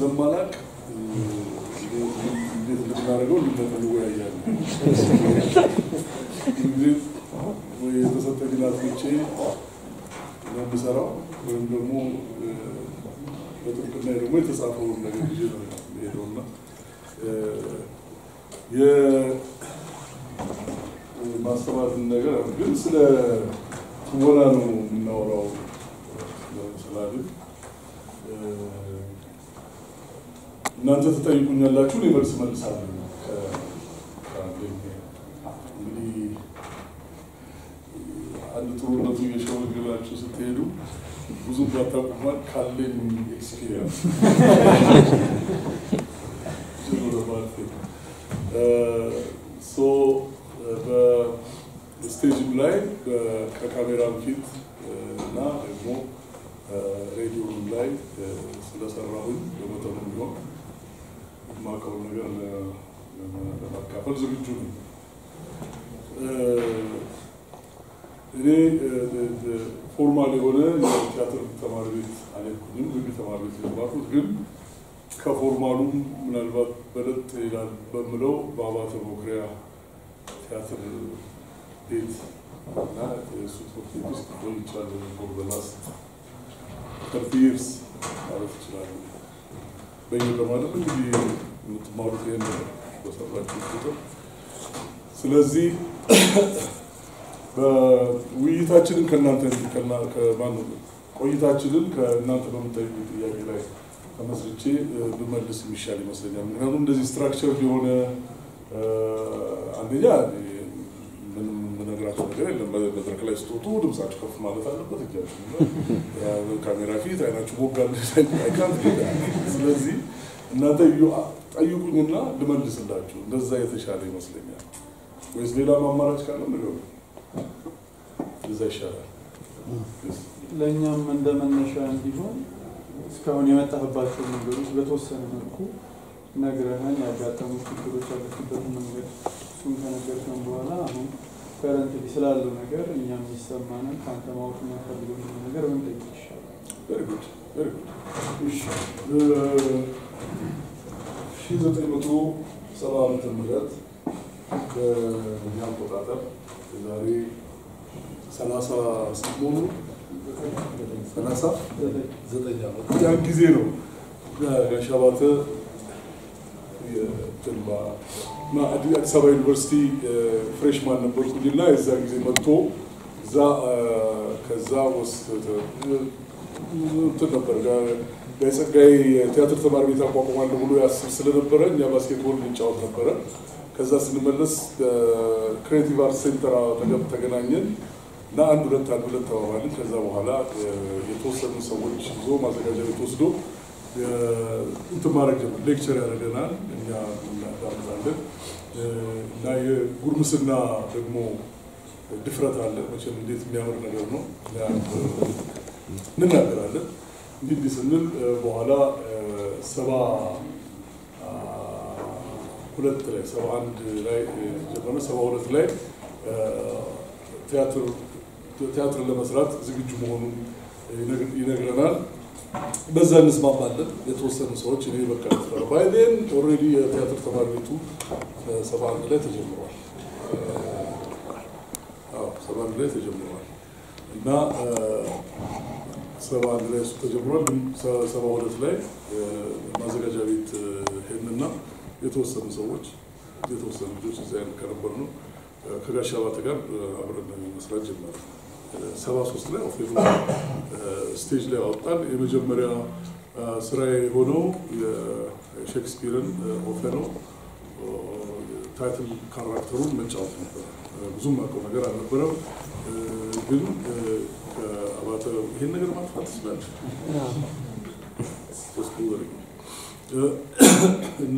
ስለማላቅ እንዴት እንደምናደርገው እንወያያለን። እንግዲህ ወይ የተሰጠኝን አጥንቼ ነው የምሰራው ወይም ደግሞ በጥብቅና ደግሞ የተጻፈውን ነገር ይዤ ነው የምሄደው እና የማስተማርን ነገር ግን ስለ ትወና ነው የምናወራው ስላልን እናንተ ትጠይቁኛላችሁ፣ እኔ መልስ መልሳለሁ። እንግዲህ አንድ ጥሩነቱ እየሸመገላችሁ ስትሄዱ ብዙ ባታውቁማል ካለኝ ኤክስፒሪየንስ ሶ በስቴጅም ላይ ከካሜራ ፊት እና ደግሞ ሬዲዮም ላይ ስለሰራሁኝ በመጠኑ ቢሆን የማውቀውን ነገር ለማካፈል ዝግጁ ነኝ። እኔ ፎርማል የሆነ የቲያትር ተማሪ ቤት አልሄድኩኝም። ህግ ተማሪ ቤት የተማርኩት ግን ከፎርማሉም ምናልባት በለጥ ይላል በምለው በአባተ መኩሪያ ቲያትር ቤት እና የእሱ ትምህርት ቤት ውስጥ ቆይቻለሁ ፎር ዘ ላስት ተርቲ ይርስ ማለት ይችላሉ። በየቀማለም እንግዲህ የምትማሩት ይህን በሰራችሁ ቁጥር ስለዚህ ውይይታችንን ከእናንተ ከማን ቆይታችንን ከእናንተ በምታዩ ጥያቄ ላይ ተመስርቼ ብመልስ የሚሻል ይመስለኛል። ምክንያቱም እንደዚህ ስትራክቸር የሆነ አንደኛ ምንም የምነግራቸው ነገር የለም። መድረክ ላይ ስትወጡ ድምጻችሁ ከፍ ማለት አለበት። እጃችሁ ካሜራ ፊት አይናችሁ ቦጋል አይካል። ስለዚህ እናንተ ጠይቁኝና ልመልስላችሁ። እንደዛ የተሻለ ይመስለኛል። ወይስ ሌላ አማራጭ ካለ ንገሩ። እዛ ይሻላል። ለእኛም እንደ መነሻ እንዲሆን እስካሁን የመጣህባቸው መንገዶች በተወሰነ መልኩ ነግረህን ያጋጠሙ ችግሮች ያለፉበት መንገድ እሱን ከነገርከን በኋላ አሁን ከረንት ስላለው ነገር እኛም የሚሰማንን ከአንተ ማወቅ የሚያፈልገው ነገር ብንጠይቅ ይሻላል። ሺህ ዘጠኝ መቶ ሰባ ዓመተ ምህረት በእኛ አቆጣጠር የዛሬ ሰላሳ ስምንት ሆኑ ሰላሳ ዘጠኝ ዓመት ያን ጊዜ ነው ጋሽ አባተ አዲስ አበባ ዩኒቨርሲቲ ፍሬሽማን ነበርኩኝና የዛ ጊዜ መጥቶ እዛ ከዛ ውስጥ እንትን ነበር የጸጋዬ ቲያትር ተማሪ ቤት አቋቁማለሁ ብሎ ያስብ ስለነበረ እኛ ባስኬትቦል እንጫወት ነበረ። ከዛ ስንመለስ ክሬቲቭ አርት ሴንተር አጠገብ ተገናኘን እና አንድ ሁለት አንድ ሁለት ተባባልን። ከዛ በኋላ የተወሰኑ ሰዎች ይዞ ማዘጋጃ ቤት ወስዶ እንትን ማድረግ ጀመር። ሌክቸር ያደርገናል፣ እኛ እናዳምጣለን እና የጉርምስና ደግሞ ድፍረት አለ። መቼም እንዴት የሚያምር ነገር ነው እንናገራለን። እንዲህ እንዲህ ስንል በኋላ ሰባ ሁለት ላይ ሰባ አንድ ላይ ጀመረ። ሰባ ሁለት ላይ ቲያትር ለመስራት ዝግጁ መሆኑን ይነግረናል። በዛ እንስማማለን። የተወሰኑ ሰዎች እኔ በቃ ባይዜን ኦልሬዲ የቲያትር ተማሪ ቤቱ ሰባ አንድ ላይ ተጀምሯል። ሰባ አንድ ላይ ተጀምሯል እና ሰባ አንድ ላይ እሱ ተጀምሯል። ግን ሰባ ሁለት ላይ ማዘጋጃ ቤት ሄድንና የተወሰኑ ሰዎች የተወሰኑ ልጆች እዚያ አይነት ከነበር ነው ከጋሽ አባተ ጋር አብረን መስራት ጀመረ። ሰባ ሶስት ላይ ኦፌሎ ስቴጅ ላይ አወጣን። የመጀመሪያ ስራ የሆነው የሼክስፒርን ኦፌሎ ታይትል ካራክተሩን መጫወት ነበር። ብዙም አውቀው ነገር አልነበረም። ግን ከአባተ ይሄን ነገር ማጥፋት ትችላለች እና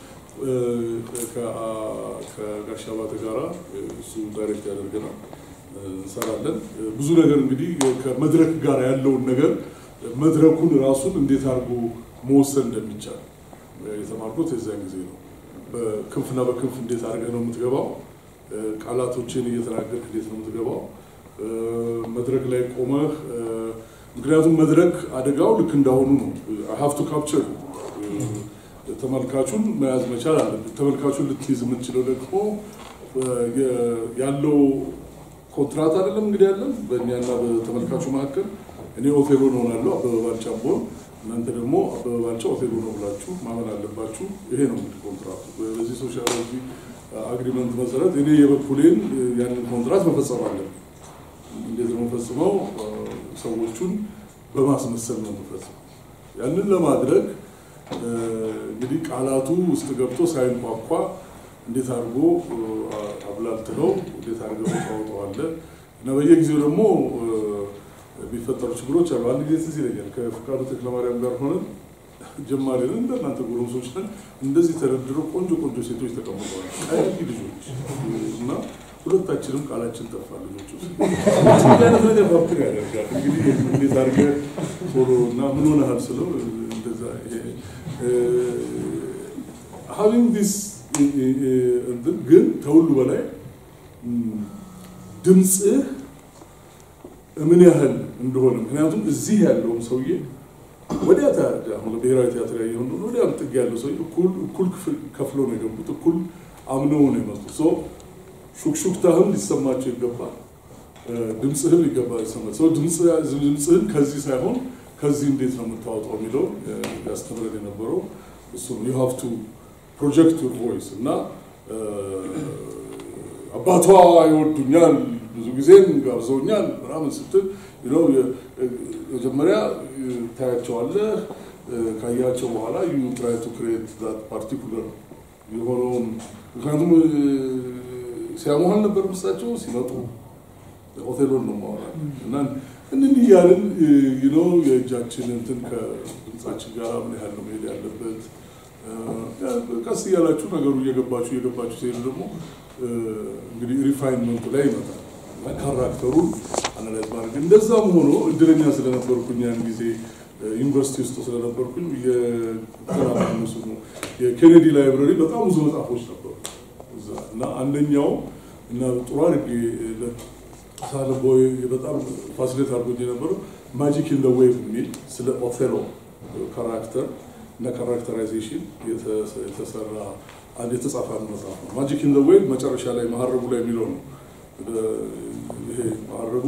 ከጋሽ አባተ ጋራ እሱ ዳይሬክት ያደርገናል እንሰራለን። ብዙ ነገር እንግዲህ ከመድረክ ጋር ያለውን ነገር መድረኩን ራሱን እንዴት አድርጎ መወሰን እንደሚቻል የተማርኩት የዚያን ጊዜ ነው። በክንፍና በክንፍ እንዴት አድርገህ ነው የምትገባው? ቃላቶችን እየተናገርክ እንዴት ነው የምትገባው? መድረክ ላይ ቆመህ ምክንያቱም መድረክ አደጋው ልክ እንዳሁኑ ነው። ሀፍቱ ካፕቸር ተመልካቹን መያዝ መቻል አለብን። ተመልካቹን ልትይዝ የምትችለው ደግሞ ያለው ኮንትራት አይደለም እንግዲህ ያለን በእኛና በተመልካቹ መካከል እኔ ኦቴሎ እሆናለሁ አበበ ባልቻ ብሆን እናንተ ደግሞ አበበ ባልቻ ኦቴሎ ነው ብላችሁ ማመን አለባችሁ። ይሄ ነው እንግዲህ ኮንትራቱ። በዚህ ሶሻሎጂ አግሪመንት መሰረት እኔ የበኩሌን ያንን ኮንትራት መፈጸም አለብን። እንዴት ነው የምፈጽመው? ሰዎቹን በማስመሰል ነው የምፈጽመው። ያንን ለማድረግ እንግዲህ ቃላቱ ውስጥ ገብቶ ሳይንኳኳ እንዴት አድርጎ አብላልትለው እንዴት አድርገው ታወጠዋለህ እና በየጊዜው ደግሞ የሚፈጠሩ ችግሮች አሉ። አንድ ጊዜ ትዝ ይለኛል ከፍቃዱ ተክለማርያም ጋር ሆነን ጀማሪ ነን እንደናንተ ጎረምሶች ነን። እንደዚህ ተደርድረው ቆንጆ ቆንጆ ሴቶች ተቀምጠዋል፣ ቀይ ልጆች እና ሁለታችንም ቃላችን ጠፋ። ልጆች ውስጥ እንዲህ አይነት ነገር ባክር ያደርጋል። እንግዲህ እንዴት አድርገህ ቶሎ እና ምን ሆነሃል ስለው እንደዛ ሀቪንግ ዲስ ግን ከሁሉ በላይ ድምፅህ ምን ያህል እንደሆነ ምክንያቱም እዚህ ያለውም ሰውዬ ወዲያ አሁን ብሔራዊ ቲያትር ያየሆን ወዲያ ጥግ ያለው ሰውዬ እኩል ከፍሎ ነው የገቡት፣ እኩል አምነው ነው የመጡት። ሹክሹክታህም ሊሰማቸው ይገባል፣ ድምፅህም ሊገባ ይሰማል። ሰው ድምፅህን ከዚህ ሳይሆን ከዚህ እንዴት ነው የምታወጣው የሚለው ያስተምረን የነበረው እሱ ነው። ዩ ሃቭ ቱ ፕሮጀክት ዩር ቮይስ እና አባቷ ይወዱኛል ብዙ ጊዜም ጋብዘውኛል ምናምን ስትል መጀመሪያ ታያቸዋለህ። ካያቸው በኋላ ዩ ትራይ ቱ ክሬት ዛት ፓርቲኩለር የሆነውን ምክንያቱም ሲያሙሃል ነበር ምሳቸው ሲመጡ ሆቴሎን ነው ማወራል እና እንን እያልን ነው የእጃችን እንትን ከድምፃችን ጋር ምን ያህል ነው መሄድ ያለበት ቀስ እያላችሁ ነገሩ እየገባችሁ እየገባችሁ ሲሄዱ ደግሞ እንግዲህ ሪፋይንመንቱ ላይ ይመጣል እና ካራክተሩን አናላይዝ ማድረግ እንደዛም ሆኖ እድለኛ ስለነበርኩኝ ያን ጊዜ ዩኒቨርሲቲ ውስጥ ስለነበርኩኝ የተናነሱ ነው የኬኔዲ ላይብረሪ በጣም ብዙ መጽሐፎች ነበሩ እዛ እና አንደኛው እና ጥሩ አድርጌ ሳለቦ በጣም ፋሲሌት አድርጎኝ የነበረው ማጂክ ኢን ዌቭ የሚል ስለ ኦቴሎ ካራክተር እና ካራክተራይዜሽን የተሰራ አንድ የተጻፈ አንድ መጽሐፍ ነው። ማጂክ ኢን ዌቭ መጨረሻ ላይ መሀረቡ ላይ የሚለው ነው። ይሄ መሀረቡ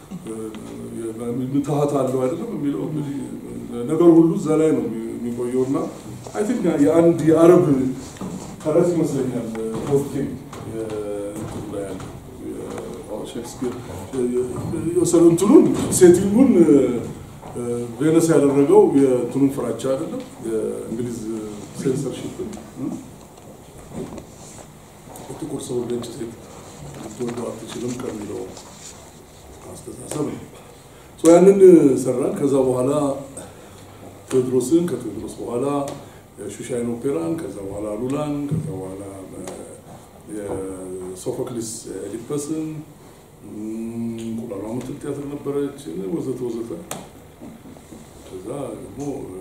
ምትሀት አለው አይደለም የሚለው እንግዲህ ነገሩ ሁሉ እዛ ላይ ነው የሚቆየው እና አይ ቲንክ የአንድ የአረብ ተረት ይመስለኛል ፎርቲን ላይ ያለ ሼክስፒር የወሰደው እንትኑን ሴቲንጉን ቬነስ ያደረገው የእንትኑን ፍራቻ አይደለም የእንግሊዝ ሴንሰርሺፕ ጥቁር ሰው ነጭ ሴት ልትወደው አትችልም ከሚለው አስተሳሰብ ነው። ያንን ሰራን። ከዛ በኋላ ቴዎድሮስን፣ ከቴዎድሮስ በኋላ ሹሻይን ኦፔራን፣ ከዛ በኋላ ሉላን፣ ከዛ በኋላ የሶፎክሊስ ኤዲፐስን እንቁላሏ ምትል ቲያትር ነበረች ወዘተ ወዘተ። ከዛ ደግሞ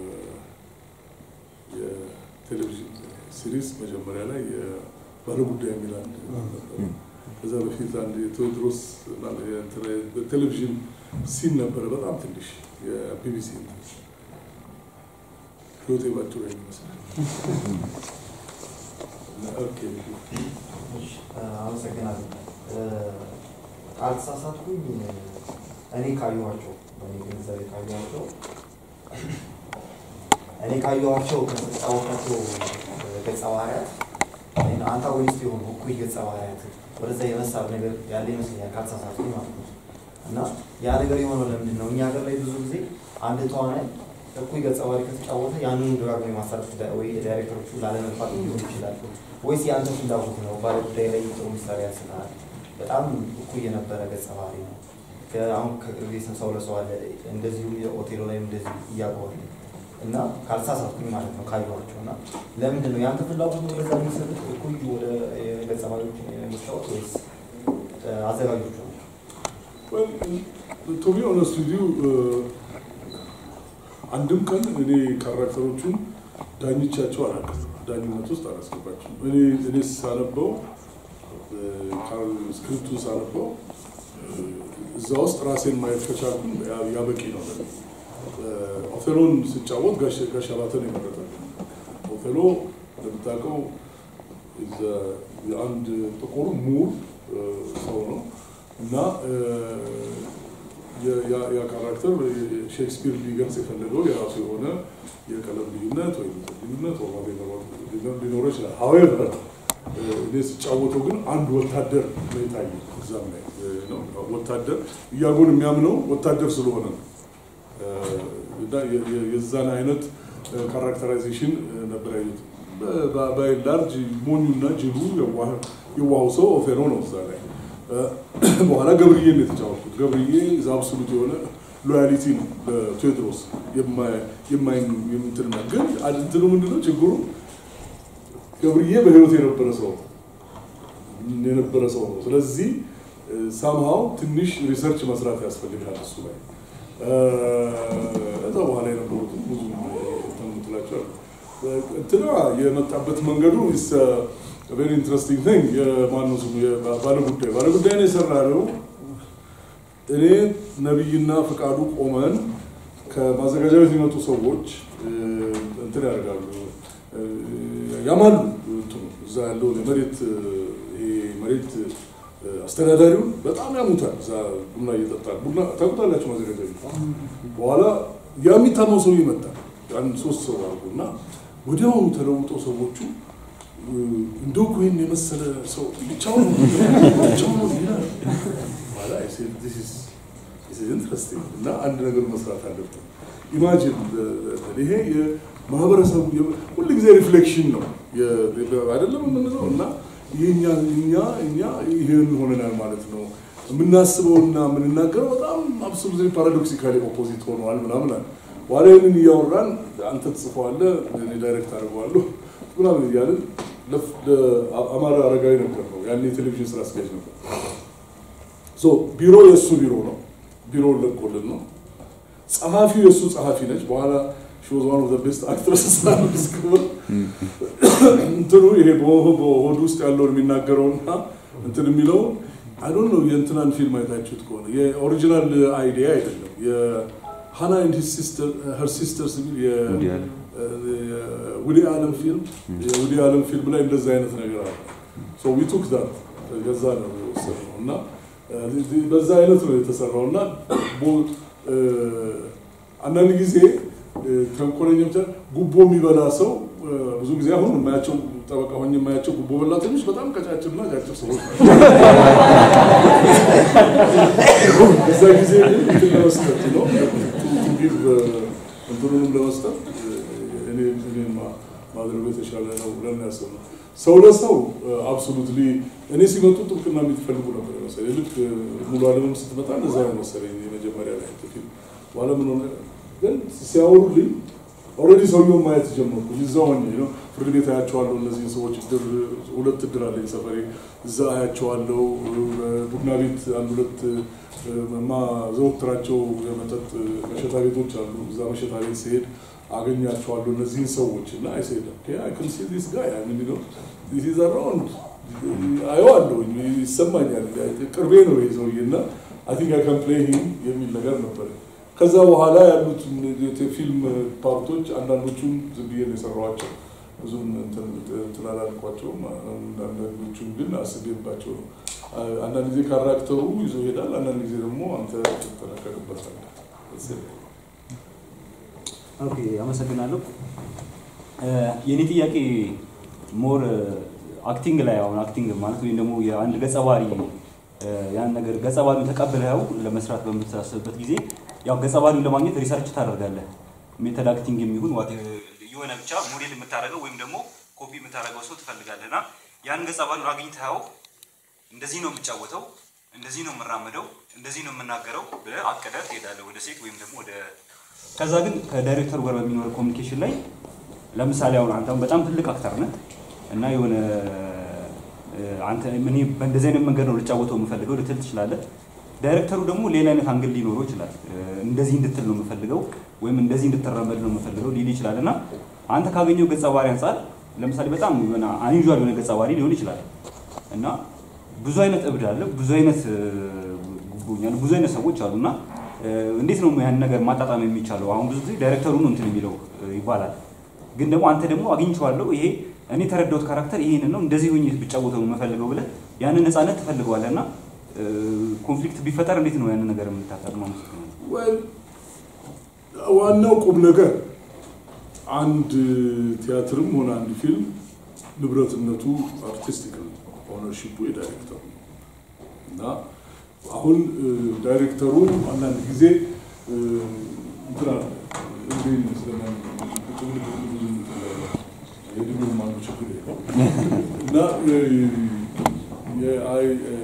የቴሌቪዥን ሲሪስ መጀመሪያ ላይ ባለጉዳይ የሚል አንድ ነበር። ከዛ በፊት አንድ የቴዎድሮስ ቴሌቪዥን ሲን ነበረ፣ በጣም ትንሽ የቢቢሲ ህይወቴ ባጭሩ ይመስላል። አመሰግናለሁ። ካልተሳሳትኩኝ እኔ ካየኋቸው በእኔ ግንዛቤ ካየኋቸው እኔ ካየኋቸው ከተጫወታቸው ገጸ ባህሪያት አንታጎኒስት የሆኑ እኩይ ገጸ ባህሪያት ወደዛ የመሳብ ነገር ያለ ይመስለኛል ካልተሳሳትኩኝ ማለት ነው። እና ያ ነገር የሆነው ለምንድን ነው? እኛ ሀገር ላይ ብዙ ጊዜ አንድ ተዋናይ እኩይ ገጸ ባህሪ ከተጫወተ ያንኑ ደጋግሞ የማሳረፍ ወይ ዳይሬክተሮቹ ላለመግፋት ሊሆን ይችላል፣ ወይስ የአንተ ፍላጎት ነው? ባለ ጉዳይ ላይ ጥሩ ምሳሌ ያስናል። በጣም እኩይ የነበረ ገጸ ባህሪ ነው። አሁን ከቅርብ ሰው ለሰው አለ እንደዚሁ የኦቴሎ ላይም እንደዚህ እያጓል እና ካልተሳሳትኩኝ ማለት ነው ካየኋቸው እና ለምንድን ነው የአንተ ፍላጎት ነው ወደዛ የሚሰጡት እኩይ ወደ ገጸ ባህሪዎች የሚጫወት ወይስ አዘጋጆቹ ነው? ቱ ቢ ኦነስት ዊዝ ዩ አንድም ቀን እኔ ካራክተሮቹን ዳኝቻቸው አላውቅም። ዳኝነት ውስጥ አላስገባቸውም። እኔ እኔ ሳነበው ስክሪፕቱን ሳነበው እዛ ውስጥ ራሴን ማየት ከቻልኩኝ ያበቂ ነው። ኦቴሎን ስጫወት ጋሽ አባተን የመረጠ ኦቴሎ እንደምታውቀው የአንድ ጥቁር ሙር ሰው ነው እና ያ ካራክተር ሼክስፒር ሊገልጽ የፈለገው የራሱ የሆነ የቀለም ልዩነት ወይም ልዩነት ሊኖረው ይችላል። ሀዌቨር እኔ ስጫወተው ግን አንድ ወታደር ነው የታየው እዛም ላይ ነው። ወታደር እያጎን የሚያምነው ወታደር ስለሆነ ነው እና የዛን አይነት ካራክተራይዜሽን ነበር ያዩት። ባይላርጅ ሞኙና ጅሉ የዋሁ ሰው ኦፌሮ ነው እዛ ላይ። በኋላ ገብርዬ ነው የተጫወትኩት። ገብርዬ አብሶሉት የሆነ ሎያሊቲ ነው ለቴዎድሮስ የምትልና ግን እንትኑ ምንድነው ችግሩ? ገብርዬ በህይወት የነበረ ሰው የነበረ ሰው ነው። ስለዚህ ሳምሃው ትንሽ ሪሰርች መስራት ያስፈልጋል እሱ ላይ እዛ በኋላ የነበሩትን ብዙ ምትላቸው እንትና የመጣበት መንገዱ ቬሪ ኢንትረስቲንግ ቲንግ የማነው ስሙ ባለጉዳይ ባለጉዳይ ነው የሰራነው። እኔ ነቢይና ፈቃዱ ቆመን ከማዘጋጃ ቤት የሚመጡ ሰዎች እንትን ያደርጋሉ ያማሉ እንትኑ እዛ ያለውን የመሬት መሬት አስተዳዳሪውን በጣም ያሙታል። እዛ ቡና እየጠጣል ቡና ታውቁታላችሁ ማዘጋጃ ቤት። በኋላ ያ የሚታመው ሰው ይመጣል። አንድ ሶስት ሰው አድርጎ እና ወዲያውኑ ተለውጦ ሰዎቹ እንደው እኮ ይህን የመሰለ ሰው ብቻውን ብቻውን ይላል ኢንትረስቲንግ እና አንድ ነገር መስራት አለብን። ኢማጂን ይሄ የማህበረሰቡ ሁል ጊዜ ሪፍሌክሽን ነው አይደለም የምንለው እና እኛ እኛ እኛ ይህን ሆነናል ማለት ነው። የምናስበውና የምንናገረው በጣም አብሶሉት ፓራዶክሲካሊ ኦፖዚት ሆነዋል ምናምን አለ። በኋላ ይህንን እያወራን አንተ ትጽፈዋለህ፣ እኔ ዳይሬክት አድርገዋለሁ ምናምን እያልን አማራ አረጋዊ ነበር ነው ያን የቴሌቪዥን ስራ አስኪያጅ ነበር። ቢሮ የእሱ ቢሮ ነው። ቢሮ ለቆልን ነው። ጸሐፊው የእሱ ጸሐፊ ነች። በኋላ ሾዝ ዋን ኦፍ ዘ ቤስት አክትረስ ስክብር እንትኑ ይሄ በሆድ ውስጥ ያለውን የሚናገረውና እንትን የሚለው አይዶን ነው። የእንትናን ፊልም አይታችሁት ከሆነ የኦሪጂናል አይዲያ አይደለም። የሃና ኤንድ ሄር ሲስተርስ የሚል ውዲ አለም ፊልም የውዲ አለም ፊልም ላይ እንደዛ አይነት ነገር አለ። ሶ ዊ ቱክ ዛት ገዛ ነው የወሰድነው እና በዛ አይነት ነው የተሰራው እና አንዳንድ ጊዜ ተንኮለኛ ብቻ ጉቦ የሚበላ ሰው ብዙ ጊዜ አሁን የማያቸው ጠበቃ ሆኜ የማያቸው ጉቦ በላተኞች በጣም ቀጫጭንና አጫጭር ሰዎች በዛ ጊዜ እንትን ለመስጠት ነው እንትኑንም ለመስጠት እኔ ማድረጉ የተሻለ ነው ብለን ያሰብነው። ሰው ለሰው አብሶሉትሊ እኔ ሲመጡ ጥብቅና የሚፈልጉ ነበር መሰለኝ። ልክ ሙሉ አለምም ስትመጣ እንደዛ ነው መሰለኝ የመጀመሪያ ላይ ፊልም በኋላ ምን ሆነ ግን ሲያወሩልኝ ኦልሬዲ ሰውየውን ማየት ጀመርኩ። እዛው ሆኜ ነው ፍርድ ቤት አያቸዋለሁ። እነዚህን ሰዎች እድር ሁለት እድር አለኝ ሰፈሬ፣ እዛ አያቸዋለሁ። ቡና ቤት አንድ ሁለት ማ ዘወትራቸው የመጠጥ መሸታ ቤቶች አሉ። እዛ መሸታ ቤት ሲሄድ አገኛቸዋለሁ እነዚህን ሰዎች እና አይሰይደ አይክን ሲ ዲስ ጋይ ምን ነው ዲስ ኢዝ አራውንድ አየዋለሁ፣ ይሰማኛል። ቅርቤ ነው ይሄ ሰውዬ እና አይ ቲንክ አይ ካን ፕሌይ ሂም የሚል ነገር ነበር። ከዛ በኋላ ያሉት ፊልም ፓርቶች አንዳንዶቹም ዝም ብዬ ነው የሰራኋቸው። ብዙም እንትን አላልኳቸውም። አንዳንዶቹም ግን አስቤባቸው ነው። አንዳንድ ጊዜ ካራክተሩ ይዞ ይሄዳል፣ አንዳንድ ጊዜ ደግሞ አንተ ትጠነቀቅበታለህ። ኦኬ፣ አመሰግናለሁ። የእኔ ጥያቄ ሞር አክቲንግ ላይ አሁን አክቲንግ ማለት ወይም ደግሞ የአንድ ገጸ ባህሪ ያን ነገር ገጸ ባህሪውን ተቀብለው ለመስራት በምታስብበት ጊዜ ያው ገጸ ባህሪውን ለማግኘት ሪሰርች ታደርጋለህ። ሜተድ አክቲንግ የሚሆን ዋት የሆነ ብቻ ሞዴል የምታደርገው ወይም ደግሞ ኮፒ የምታደርገው ሰው ትፈልጋለህ እና ያን ገጸ ባህሪውን አግኝተኸው እንደዚህ ነው የምጫወተው፣ እንደዚህ ነው የምራመደው፣ እንደዚህ ነው የምናገረው ብለህ አቅደህ ትሄዳለህ ወደ ሴት ወይም ደግሞ ወደ ከዛ ግን ከዳይሬክተሩ ጋር በሚኖር ኮሚኒኬሽን ላይ ለምሳሌ አሁን አንተ በጣም ትልቅ አክተር ነህ እና የሆነ አንተ እኔ በእንደዚህ አይነት መንገድ ነው ልጫወተው የምፈልገው ልትል ትችላለህ። ዳይሬክተሩ ደግሞ ሌላ አይነት አንግል ሊኖረው ይችላል። እንደዚህ እንድትል ነው የምፈልገው ወይም እንደዚህ እንድትራመድ ነው የምፈልገው ሊል ይችላል እና አንተ ካገኘው ገጸ ባህሪ አንጻር ለምሳሌ በጣም የሆነ አንዩዥዋል የሆነ ገጸ ባህሪ ሊሆን ይችላል እና ብዙ አይነት እብድ አለ፣ ብዙ አይነት ጉቦኛ ብዙ አይነት ሰዎች አሉ እና እንዴት ነው ያን ነገር ማጣጣም የሚቻለው? አሁን ብዙ ጊዜ ዳይሬክተሩ ነው እንትን የሚለው ይባላል ግን ደግሞ አንተ ደግሞ አግኝቼዋለሁ ይሄ እኔ የተረዳሁት ካራክተር ይሄንን ነው እንደዚህ ሆኜ ብጫወተው የምፈልገው ብለህ ያንን ነፃነት ትፈልገዋለህ እና ኮንፍሊክት ቢፈጠር እንዴት ነው ያንን ነገር የምታጣጥመው? well, ዋናው ቁም ነገር አንድ ቲያትርም ሆነ አንድ ፊልም ንብረትነቱ አርቲስቲክ ነው፣ ኦነርሺፑ የዳይሬክተሩ ነው እና አሁን እ፣ ዳይሬክተሩ አንዳንድ ጊዜ እ፣ እንትን አለ እንዴ ይመስለኛል ጭምልቅ ብዙ እንትን አለ። የድሜውም አንዱ ችግር የለው እና እ፣ የአይ እ፣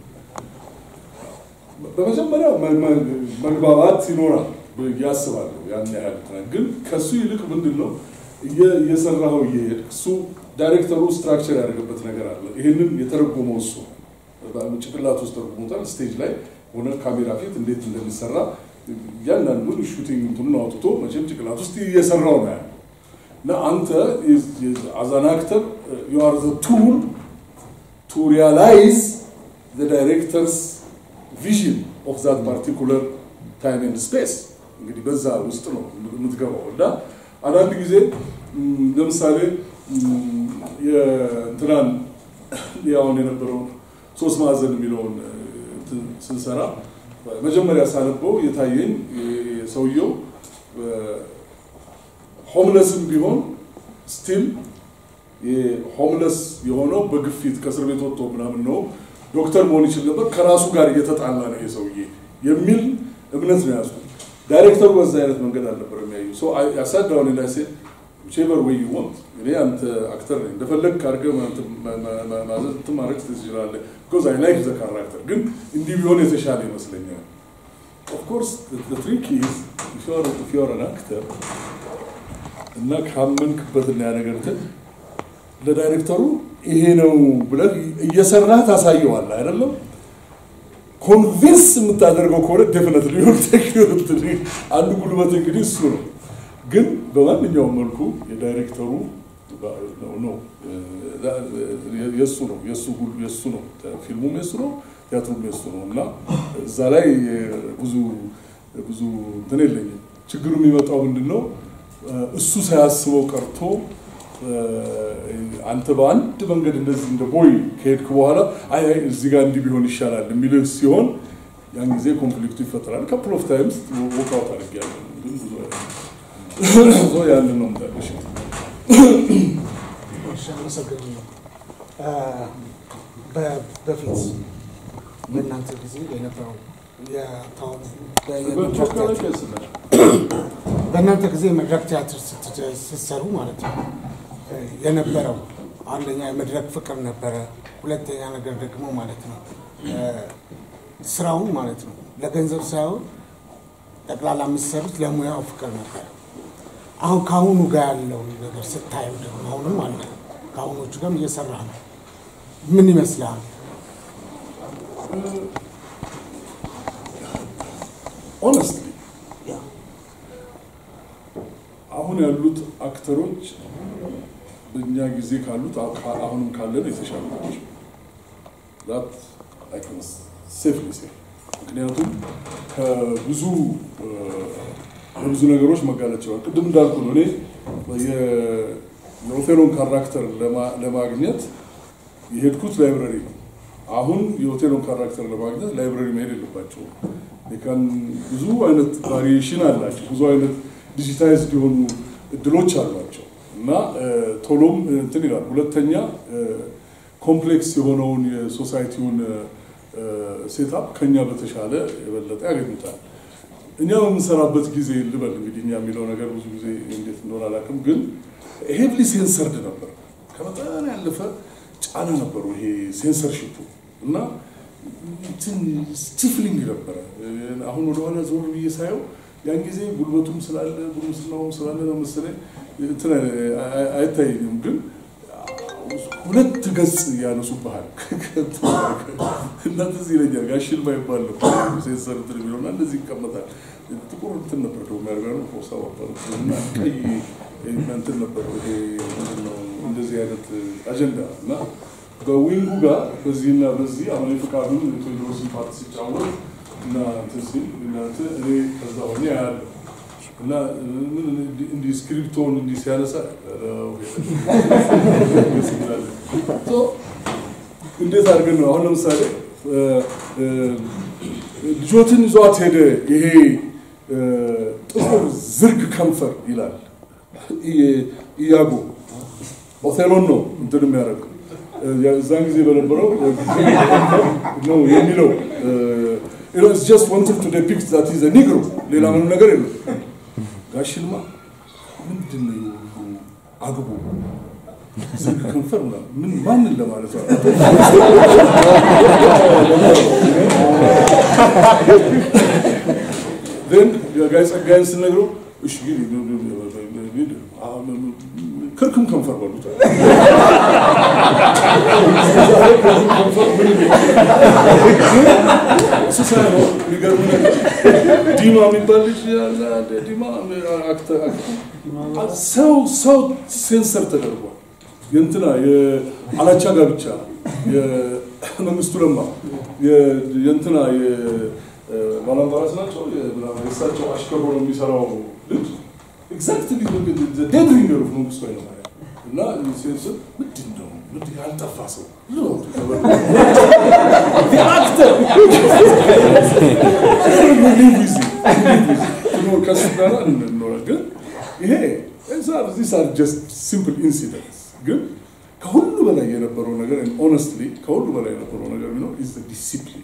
በመጀመሪያ መ- መ- መግባባት ይኖራል ብዬ አስባለሁ። ያን ያህል እንትን ግን ከሱ ይልቅ ምንድን ነው እየ- እየሰራኸው እየሄድክ እሱ ዳይሬክተሩ ስትራክቸር ያደረገበት ነገር አለ። ይህንን የተረጎመው እሱ ነው። ጭንቅላት ውስጥ ተርጉሞታል። ስቴጅ ላይ ሆነ ካሜራ ፊት እንዴት እንደሚሰራ እያንዳንዱን ሹቲንግ እንትኑን አውጥቶ መቼም ጭንቅላት ውስጥ እየሰራው ነው ያለው እና አንተ አዛን አክተር ዩ አር ዘ ቱል ቱ ሪያላይዝ ዘ ዳይሬክተርስ ቪዥን ኦፍ ዛት ፓርቲኩለር ታይም ኤንድ ስፔስ እንግዲህ በዛ ውስጥ ነው የምትገባው እና አንዳንድ ጊዜ ም፣ ለምሳሌ ም፣ የእንትናን ያሁን የነበረውን ሶስት ማዕዘን የሚለውን እ፣ እንትን ስንሰራ መጀመሪያ ሳነበው የታየኝ እ፣ ሰውየው ሆምለስም ቢሆን ስቲል ሆምለስ የሆነው በግፊት ከእስር ቤት ወጥቶ ምናምን ነው ዶክተር መሆን ይችል ነበር ከራሱ ጋር እየተጣላ ነው የሰውዬ የሚል እምነት ነው ያዝኩት። ዳይሬክተሩ በዛ አይነት መንገድ አልነበር የሚያዩ ያሳዳውን ላይ ሴ ቼቨር ወይ ወንት እኔ አንተ አክተር ነኝ እንደፈለግ አድርገህ ማዘዝ እንትን ማድረግ ትችላለህ። ቢኮዝ አይ ላይክ ዘ ካራክተር ግን እንዲህ ቢሆን የተሻለ ይመስለኛል። ኦፍኮርስ ትሪክ ኢዝ ኢፍ ዩ አር አን አክተር እና ካመንክበትና ያ ነገር እንትን ለዳይሬክተሩ ይሄ ነው ብለህ እየሰራህ ታሳየዋለህ አይደለም። ኮንቪንስ የምታደርገው ከሆነ ዴፍነት ሊሆን አንዱ ጉልበት እንግዲህ እሱ ነው። ግን በማንኛውም መልኩ የዳይሬክተሩ ነው የእሱ ነው የእሱ ነው ፊልሙም የእሱ ነው ቲያትሩም የእሱ ነው እና እዛ ላይ ብዙ ብዙ እንትን የለኝም። ችግሩ የሚመጣው ምንድን ነው እሱ ሳያስበው ቀርቶ አንተ በአንድ መንገድ እንደዚህ እንደ ቦይ ከሄድክ በኋላ አይ አይ እዚህ ጋር እንዲህ ቢሆን ይሻላል የሚልህ ሲሆን ያን ጊዜ ኮንፍሊክቱ ይፈጠራል። ካፕል ኦፍ ታይምስ ወካውት አድርጌያለሁ፣ ግን ብዙ ዞ ያንን ነው ምታለሽ። አመሰግናለሁ። በፊት በእናንተ ጊዜ የነበረው በእናንተ ጊዜ መድረክ ቲያትር ስትሰሩ ማለት ነው የነበረው አንደኛ የመድረክ ፍቅር ነበረ። ሁለተኛ ነገር ደግሞ ማለት ነው ስራውን ማለት ነው ለገንዘብ ሳይሆን ጠቅላላ የምትሰሩት ለሙያው ፍቅር ነበረ። አሁን ከአሁኑ ጋር ያለው ነገር ስታየው ደግሞ አሁንም አለ ከአሁኖቹ ጋርም እየሰራ ነው። ምን ይመስላል? ኦነስትሊ አሁን ያሉት አክተሮች በእኛ ጊዜ ካሉት አሁንም ካለን የተሻሉ ናቸው። ዛት አይ ካን ሴፍሊ ሴ ምክንያቱም ከብዙ ለብዙ ነገሮች መጋለጥ ይችላል። ቅድም እንዳልኩ ነው እኔ የኦቴሎን ካራክተር ለማግኘት የሄድኩት ላይብረሪ ነው። አሁን የሆቴሉን ካራክተር ለማግኘት ላይብረሪ መሄድ የለባቸውም። የካን ብዙ አይነት ቫሪዬሽን አላቸው። ብዙ አይነት ዲጂታይዝድ የሆኑ እድሎች አሏቸው እና ቶሎም እንትን ይላል። ሁለተኛ ኮምፕሌክስ የሆነውን የሶሳይቲውን ሴታፕ ከኛ በተሻለ የበለጠ ያገኙታል። እኛ በምንሰራበት ጊዜ ልበል እንግዲህ እኛ የሚለው ነገር ብዙ ጊዜ እንዴት እንደሆነ አላውቅም፣ ግን ሄቭሊ ሴንሰርድ ነበር። ከመጠን ያለፈ ጫና ነበሩ ይሄ ሴንሰርሺፑ እና ስቲፍሊንግ ነበረ። አሁን ወደኋላ ዞር ብዬ ሳየው ያን ጊዜ ጉልበቱም ስላለ ጉርምስናውም ስላለ ነው መሰለኝ እንትን አይታየኝም፣ ግን ሁለት ገጽ ያነሱብሃል እና ትዝ ይለኛል ጋሽል ማይባል ነው ሴንሰር እንትን የሚለው እና እንደዚህ ይቀመጣል። ጥቁር እንትን ነበር ደግሞ የሚያደርጋ ፎርሳ እና ቀይ እንትን ነበር ይሄ ምንድን ነው እንደዚህ አይነት አጀንዳ እና በዊንጉ ጋር በዚህና በዚህ አሁን የፍቃዱን ቴዎድሮስን ፓርት ሲጫወት እና እንትን ሲል እናንተ እኔ ከዛ ሆኜ ያለው እና ምን እንዲህ ስክሪፕቶን እንዲህ ሲያነሳ እንዴት አድርገን ነው አሁን ለምሳሌ ልጆትን ይዟት ሄደ ይሄ ጥቁር ዝርግ ከንፈር ይላል ኢያጎ ኦቴሎን ነው እንትን የሚያደርገው እዛን ጊዜ በነበረው ነው የሚለው ኢትስ ጀስት ዋንትድ ቱ ዲፒክት ዛት ኢዝ ኒግሮ ሌላ ምንም ነገር የለም። ጋሽልማ ምንድን ነው የሁሉ አግቦ ዝርግ ከንፈር ምናምን ምን ማንን ለማለት ነው? ን ጋይ ጸጋይን ስነግረው እሺ ክርክም ከንፈር በሉት እሱ ሳይሆን የሚገርም ነገር ዲማ የሚባል ልጅ ያለ አንድ ዲማ አክተር ሰው ሰው ሴንሰር ተደርጓል። የእንትና የአላቻ ጋብቻ የመንግስቱ ለማ የእንትና ባላምባራስ ናቸው የእሳቸው አሽከር ሆኖ የሚሰራው ልጅ ኤግዛክትሊ ዴድ ሪንገር ኦፍ መንግስቱ ኃይለማርያም እና ሴንስር ምንድን ነው ምንድን ያልጠፋ ሰው አክተር ከሱ ጋር እንኖራል ግን ይሄ ዚስ አር ጀስት ሲምፕል ኢንሲደንትስ ግን ከሁሉ በላይ የነበረው ነገር ኦነስትሊ ከሁሉ በላይ የነበረው ነገር ቢኖር ኢዝ ዲሲፕሊን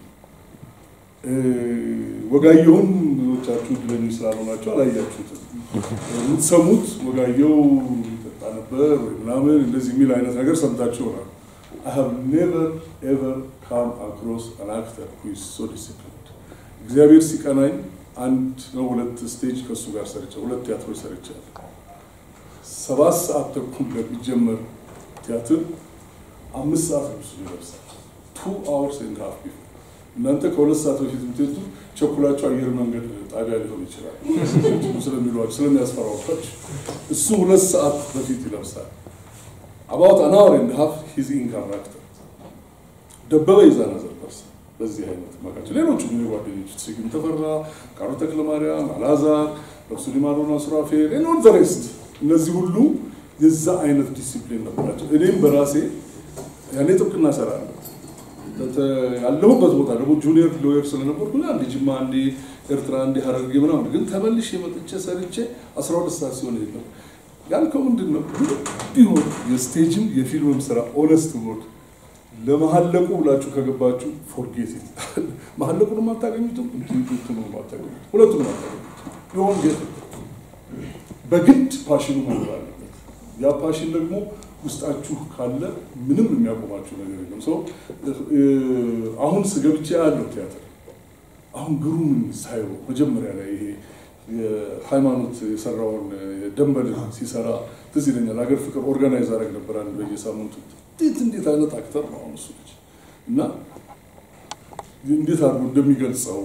ወጋየሁን ብዙዎቻችሁ እድለኞች ስላልሆናችሁ አላያችሁትም። የምትሰሙት ወጋየሁ ይጠጣ ነበር ወይ ምናምን እንደዚህ የሚል አይነት ነገር ሰምታችሁ ይሆናል። I have never ever come across an actor who is so disciplined. እግዚአብሔር ሲቀናኝ አንድ ነው ሁለት ስቴጅ ከእሱ ጋር ሰርቻ ሁለት ቲያትሮች ሰርቻለሁ። ሰባት ሰዓት ተኩል ለሚጀመር ቲያትር አምስት ሰዓት ልብሱ ይለብሳል። ቱ አወርስ ኤንድ ሃፍ ቢፎር እናንተ ከሁለት ሰዓት በፊት የምትሄዱ ቸኩላቸው አየር መንገድ ጣቢያ ሊሆን ይችላል ስለሚሏቸው ስለሚያስፈራሯቸው እሱ ሁለት ሰዓት በፊት ይለብሳል። አባውት አን አወር ኤንድ ሃፍ ሂዝ ኢን ካራክተር ደበበ ይዛና ዘርፐርስ በዚህ አይነት ማቃቸው ሌሎቹ ምን ጓደኞች ስዩም ተፈራ፣ ቃሉ ተክለማርያም፣ አልዓዛር፣ ነፍሱ ሊማሮና ሱራፌል ኤንድ ዘ ሬስት እነዚህ ሁሉ የዛ አይነት ዲሲፕሊን ነበራቸው። እኔም በራሴ ያኔ ጥብቅና እሰራለሁ ያለሁበት ቦታ ደግሞ ጁኒየር ሎየር ስለነበርኩ አንድ ጅማ፣ አንዴ ኤርትራ፣ አንዴ ሀረርጌ ምናምን ግን ተመልሼ መጥቼ ሰርቼ አስራ ሁለት ሰዓት ሲሆን የለም ያልከው ምንድን ነው ቢሆን የስቴጅም የፊልምም ስራ ኦነስት ወርድ ለመሀለቁ ብላችሁ ከገባችሁ ፎርጌት መሀለቁንም አታገኙትም፣ እንትኑንም አታገኙትም፣ ሁለቱንም አታገኙትም። ቢሆን ጌት በግድ ፓሽኑ መኖር አለበት። ያ ፓሽን ደግሞ ውስጣችሁ ካለ ምንም የሚያቆማችሁ ነገር የለም። ሰው አሁን ስገብቼ ያለው ቲያትር አሁን ግሩምን ሳየው መጀመሪያ ላይ ይሄ የሃይማኖት የሰራውን ደንበል ሲሰራ ትዝ ይለኛል። ሀገር ፍቅር ኦርጋናይዝ አደረግ ነበር አንድ በየሳምንቱ እንዴት እንዴት አይነት አክተር ነው አሁን እሱ ልጅ እና እንዴት አድርጎ እንደሚገልጸው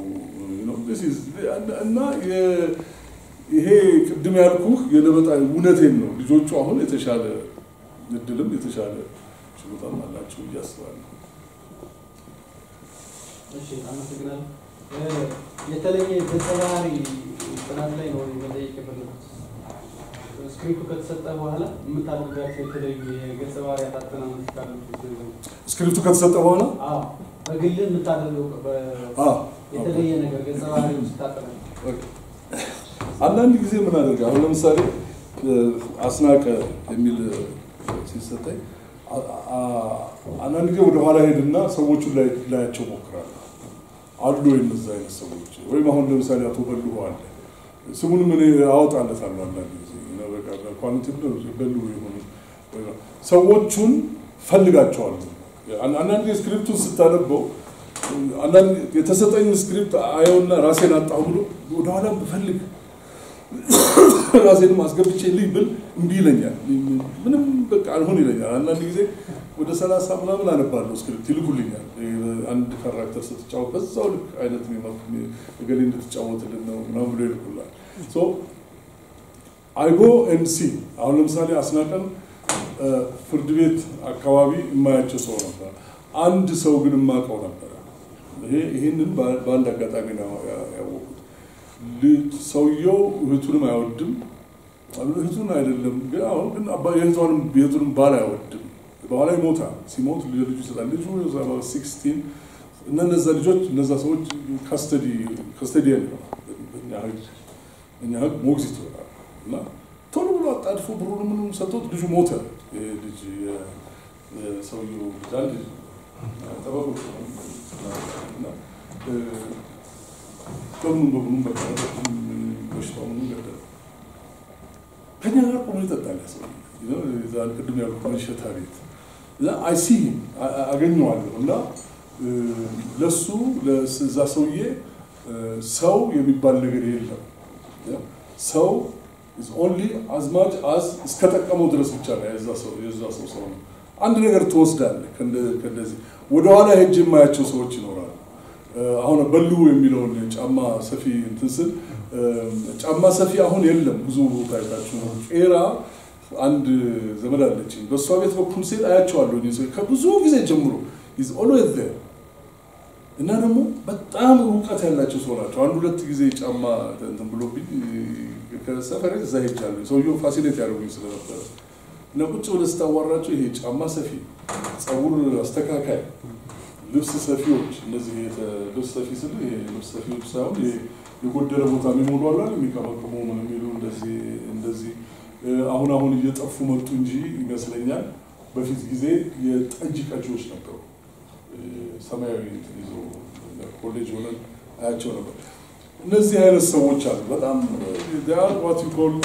እና ይሄ ቅድም ያልኩህ የለበጣ እውነቴን ነው። ልጆቹ አሁን የተሻለ እድልም የተሻለ ችሎታም አላቸው ብዬ አስባለሁ። እሺ፣ አመሰግናለሁ። የተለየ ገጸ ባህሪ ጥናት ላይ ነው መጠየቅ የፈለጉት። ስክሪፕቱ ከተሰጠ በኋላ የምታደርጋቸው የተለዩ የገጸ ባህሪያት አጠናኖች ካሉ ስክሪፕቱ ከተሰጠ በኋላ አዎ፣ በግልህ የምታደርገው አዎ፣ የተለየ ነገር ገጸ ባህሪ ስታጠና አንዳንድ ጊዜ ምን አደርግ አሁን ለምሳሌ አስናቀ የሚል ሲሰጠኝ አንዳንድ ጊዜ ወደ ኋላ ሄድና ሰዎቹን ላይ ላያቸው ሞክራለሁ። አሉ ወይ እነዛ አይነት ሰዎች ወይም አሁን ለምሳሌ አቶ በልሁ አለ ስሙንም እኔ አወጣለታለሁ አንዳንድ ጊዜ ኳሊቲ በልሁ የሆኑ ሰዎቹን ፈልጋቸዋለሁ። አንዳንድ ጊዜ ስክሪፕቱን ስታነበው አንዳንድ የተሰጠኝ ስክሪፕት አየውና ራሴን አጣሁ ብሎ ወደኋላ ብፈልግ ራሴንም አስገብቼ ልይ ብል እምቢ ይለኛል። ምንም በቃ አልሆን ይለኛል። አንዳንድ ጊዜ ወደ ሰላሳ ምናምን አነባለሁ ስክሪፕት ይልኩልኛል። አንድ ካራክተር ስትጫወት በዛው ልክ አይነት እገሌ እንድትጫወትልን ነው ምናምን ብሎ ይልኩላል። አይጎ ኤንድ ሲ አሁን ለምሳሌ አስናቀን ፍርድ ቤት አካባቢ የማያቸው ሰው ነበር። አንድ ሰው ግን የማውቀው ነበረ። ይሄንን በአንድ አጋጣሚ ነው ያወቁት። ልጅ ሰውየው እህቱንም አይወድም። እህቱን አይደለም ግን አሁን ግን አባ- የእህቷንም የእህቱንም ባል አይወድም። በኋላ ይሞታል። ሲሞት ልጁ ይሰጣል። ልጁ ሲክስቲን እና እነዛ ልጆች እነዛ ሰዎች ካስተዲ ካስተዲ ነው እኛ ህግ እኛ ህግ ሞግዚት ይሆናል እና ቶሎ ብሎ አጣድፎ ብሩን ምንም ሰጥቶት ልጁ ሞተ። ይሄ ልጅ የ- የሰውየው ልጅ አንድ ልጅ ጠበቆች ነው እና እ፣ በምኑም በምኑም በቃ በሽታው ምኑም ገደለ። ከኛ ጋር ቆሞ ይጠጣል ያ ሰው እዛ ቅድም ያልኩት መሸታ ቤት እዛ አይሲ አገኘዋለሁ እና እ፣ ለሱ ለስ- እዛ ሰውዬ እ፣ ሰው የሚባል ነገር የለም። ያ፣ ሰው ኦንሊ አዝማች አዝ እስከጠቀመው ድረስ ብቻ ነው የዛ ሰው የዛ ሰው ሰው ነው። አንድ ነገር ትወስዳለህ ከእንደ- ከእንደዚህ ወደኋላ ሄጅ የማያቸው ሰዎች ይኖራሉ። እ፣ አሁን በሉ የሚለውን ጫማ ሰፊ እንትን ስል እ፣ ጫማ ሰፊ አሁን የለም ብዙ ቦታ አይታችሁ ነው። ቄራ አንድ ዘመድ አለችኝ። በእሷ ቤት በኩል ሴት አያቸዋለሁ እኔ ሰው ከብዙ ጊዜ ጀምሮ ኢዝ ኦልዌዝ ዜር እና ደግሞ በጣም እውቀት ያላቸው ሰው ናቸው። አንድ ሁለት ጊዜ ጫማ እንትን ብሎብኝ ከሰፈሬ እዛ ሄጃለሁ። ሰውየው ፋሲሌት ያደርጉኝ ስለነበረ እና ቁጭ ብለህ ስታዋራቸው ይሄ ጫማ ሰፊ፣ ጸጉር አስተካካይ፣ ልብስ ሰፊዎች እነዚህ የተ- ልብስ ሰፊ ስል ይሄ ልብስ ሰፊዎች ሳይሆን ይሄ የጎደለ ቦታ የሚሞሉ አሉ አይደል? የሚቀመቅሙ ምን የሚሉ እንደዚህ እንደዚህ እ፣ አሁን አሁን እየጠፉ መጡ እንጂ ይመስለኛል በፊት ጊዜ የጠጅ ቀጂዎች ነበሩ። እ፣ ሰማያዊ እንትን ይዘው ኮሌጅ ሆነን አያቸው ነበር። እነዚህ አይነት ሰዎች አሉ። በጣም ዋት ዩ ኮል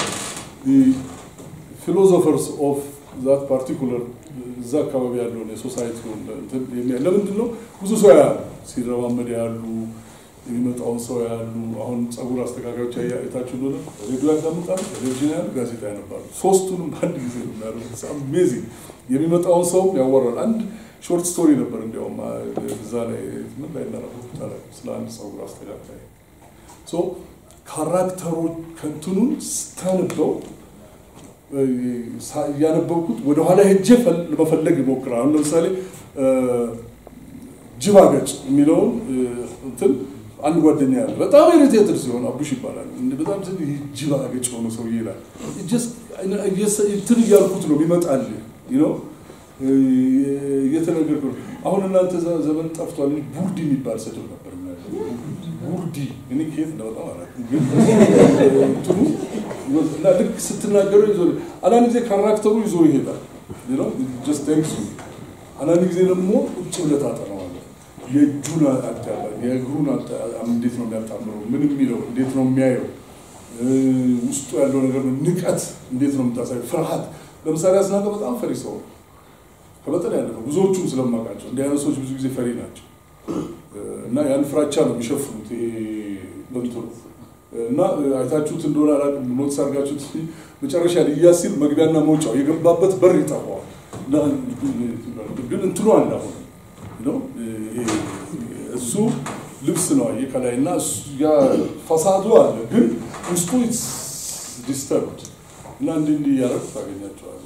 ፊሎዞፈርስ ኦፍ ዛት ፓርቲኩለር እዛ አካባቢ ያለውን የሶሳይቲውን እንትን የሚያ- ለምንድን ነው ብዙ ሰው ያሉ ሲረማመድ ያሉ የሚመጣውን ሰው ያሉ አሁን ጸጉር አስተካካዮች አይታችሁ እንደሆነ ሬዲዮ ያዳምጣሉ፣ ቴሌቪዥን ያሉ፣ ጋዜጣ ያነባሉ። ሶስቱንም በአንድ ጊዜ ነው የሚያደርጉት። አሜዚንግ የሚመጣውን ሰው ያወራል። አንድ ሾርት ስቶሪ ነበር እንዲያውም አ- እዛ ላይ ምን ላይ እናነበብኩት አላውቅም፣ ስለ አንድ ጸጉር አስተካካይ ሶ ካራክተሮች ከንትኑን ስታነበው እ፣ ሳ- እያነበብኩት ወደኋላ ሄጄ ፈል- ለመፈለግ ይሞክራል። አሁን ለምሳሌ እ፣ ጅብ አገጭ የሚለውን እ፣ እንትን አንድ ጓደኛ ያለ በጣም ኢሪቴትድ ሲሆን አቡሽ ይባላል። እንደ- በጣም ትን ይህ ጅብ አገጭ የሆነ ሰውዬ ይላል። Just እየሰ- እንትን እያልኩት ነው ይመጣል ነው እየተነገርኩ ነው። አሁን እናንተ ዘ- ዘመን ጠፍቷል እንጂ ቡርዲ የሚባል ስድብ ነበር። ቡርዲ እኔ ከየት እንደመጣ አላውቅም፣ ግን እንትኑ እና ልክ ስትናገረው ይዞ አንዳንድ ጊዜ ካራክተሩ ይዞ ይሄዳል። ጀስት ቴንክስ አንዳንድ ጊዜ ደግሞ ቁጭ ብለህ ታጠናዋለህ። የእጁን አጣባል የእግሩን አጣ- እንዴት ነው የሚያጣምረው? ምን የሚለው እንዴት ነው የሚያየው? እ፣ ውስጡ ያለው ነገር ነው። ንቀት እንዴት ነው የምታሳየው? ፍርሃት። ለምሳሌ አስናቀ በጣም ፈሪ ሰው ነው። ከመጠን ያለፈው ብዙዎቹም ስለማውቃቸው እንዲህ አይነት ሰዎች ብዙ ጊዜ ፈሪ ናቸው እ፣ እና ያን ፍራቻ ነው የሚሸፍኑት። ይሄ በንትኑ እና እ፣ አይታችሁት እንደሆነ አላውቅም፣ ኖትስ አድርጋችሁት መጨረሻ ልያዝ ሲል መግቢያና መውጫው የገባበት በር ይጠፋዋል። እና ግን እንትኑ አለ አሁን ነው ይሄ እሱ ልብስ ነው አየህ ከላይ እና እሱ- ያ ፈሳዱ አለ ግን ውስጡ ዲስተርብድ እና እንዲህ እንዲህ እያደረግ ታገኛቸዋለህ።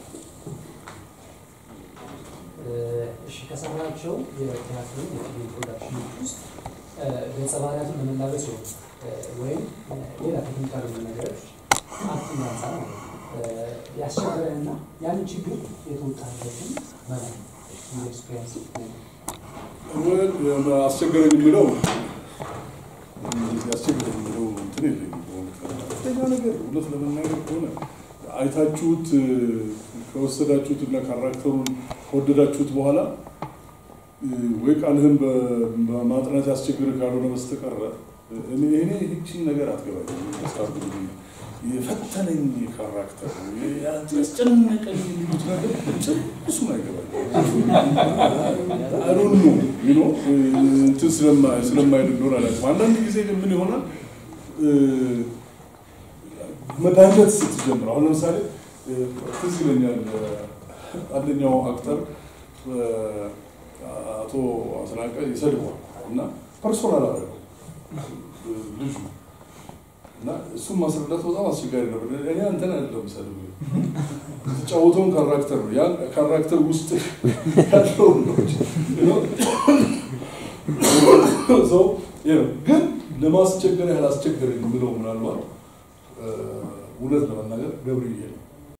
እሺ ከሰራቸው የቲያትር የፊልም ፕሮዳክሽኖች ውስጥ ገጸ ባህሪያቱን ለመላበስ ይሆን ወይም ሌላ ቴክኒካል ነገሮች አክቲንግ አንጻር ማለት ነው ያስቸገረንና ያንን ችግር የተወጣበትን ማለት ነው ኤክስፔሪንስ ወል አስቸገረኝ የሚለው ያስቸገረኝ የሚለው እንትን የለኝም። በእውነት ከፍተኛ ነገር እውነት ለመናገር ከሆነ አይታችሁት እ፣ ከወሰዳችሁት እና ካራክተሩን ከወደዳችሁት በኋላ እ፣ ወይ ቃልህን በ- በማጥናት ያስቸግር ካልሆነ በስተቀረ እኔ እኔ ይህቺን ነገር አትገባኝም። ስታርቱ የፈተነኝ ካራክተር ያስጨነቀኝ የሚሉት ነገር ጭርሱን አይገባኝም። አይዶን ኖ ዩ ኖ እንትን ስለማ- ስለማይል እንደሆነ አላውቅም። አንዳንድ ጊዜ ግን ምን ይሆናል እ፣ መዳኘት ስትጀምር አሁን ለምሳሌ እ፣ ትዝ ይለኛል እ፣ አንደኛው አክተር እ፣ አቶ አስናቀ ይሰድቧል እና ፐርሶናል አደረገው እ፣ ልጁ እና እሱን ማስረዳት በጣም አስቸጋሪ ነበር። እኔ አንተን አይደለም ሰድብ የተጫወተውን ካራክተር ነው ያ ካራክተር ውስጥ ያለውን ነው ሰው ይኸው። ግን ለማስቸገር ያህል አስቸገረኝ የምለው ምናልባት እ፣ እውነት ለመናገር ገብርዬ ነው።